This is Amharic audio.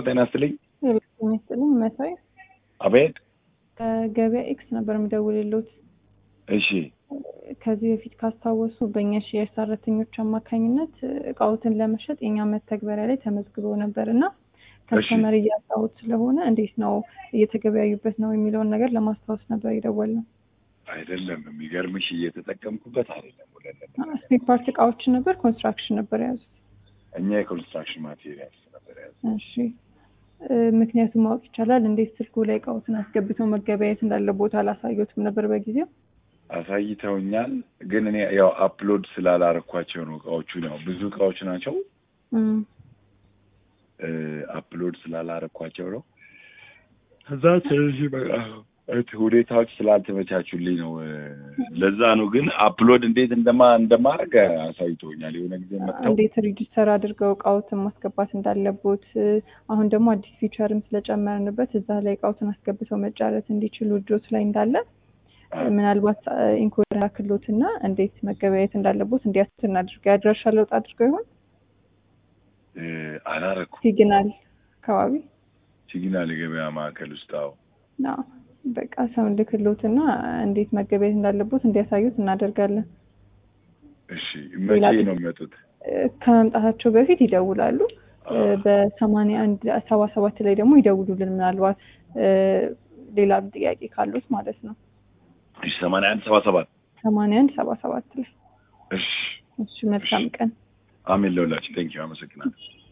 ጤና ይስጥልኝ። ጤና ይስጥልኝ መሳይ አቤት። ከገበያ ኤክስ ነበር የምደውልልዎት። እሺ ከዚህ በፊት ካስታወሱ በእኛ ሽያጭ ሰራተኞች አማካኝነት እቃዎትን ለመሸጥ የኛ መተግበሪያ ላይ ተመዝግበው ነበር እና ከስተመር እያጣሁት ስለሆነ እንዴት ነው እየተገበያዩበት ነው የሚለውን ነገር ለማስታወስ ነበር የደወልነው። አይደለም፣ የሚገርምሽ እየተጠቀምኩበት አይደለም። ሁለት ስፔር ፓርት እቃዎችን ነበር፣ ኮንስትራክሽን ነበር የያዙት። እኛ የኮንስትራክሽን ማቴሪያልስ ነበር የያዙት። እሺ ምክንያቱም ማወቅ ይቻላል? እንዴት ስልኩ ላይ እቃዎትን አስገብተው መገበያየት እንዳለ ቦታ አላሳየሁትም ነበር በጊዜው? አሳይተውኛል፣ ግን እኔ ያው አፕሎድ ስላላረኳቸው ነው እቃዎቹን። ያው ብዙ እቃዎች ናቸው፣ አፕሎድ ስላላረኳቸው ነው። ከዛ ስለዚህ በቃ ሁኔታዎች ስላልተመቻቹልኝ ነው። ለዛ ነው። ግን አፕሎድ እንዴት እንደማ እንደማድረግ አሳይቶኛል። የሆነ ጊዜ መጥተው እንዴት ሪጅስተር አድርገው እቃዎትን ማስገባት እንዳለቦት፣ አሁን ደግሞ አዲስ ፊቸርም ስለጨመርንበት እዛ ላይ እቃዎትን አስገብተው መጫረት እንዲችሉ እጆት ላይ እንዳለ ምናልባት ኢንኮድ ክሎት እና እንዴት መገበያየት እንዳለቦት እንዲያስት እናድርገው። ያድራሻ ለውጥ አድርገው ይሆን አላረኩም። ሲግናል አካባቢ ሲግናል የገበያ ማዕከል ውስጥ አዎ በቃ ሰው ልክሎት እና እንዴት መገበያየት እንዳለቦት እንዲያሳዩት እናደርጋለን። እሺ መቼ ነው የሚመጡት? ከመምጣታቸው በፊት ይደውላሉ። በሰማንያ አንድ ሰባ ሰባት ላይ ደግሞ ይደውሉልን ምናልባት ሌላ ጥያቄ ካሉት ማለት ነው። እሺ ሰማንያ አንድ ሰባ ሰባት ሰማንያ አንድ ሰባ ሰባት ላይ እሺ እሺ መልካም ቀን። አሜን ለሁላችን። ቴንኪው አመሰግናለሁ።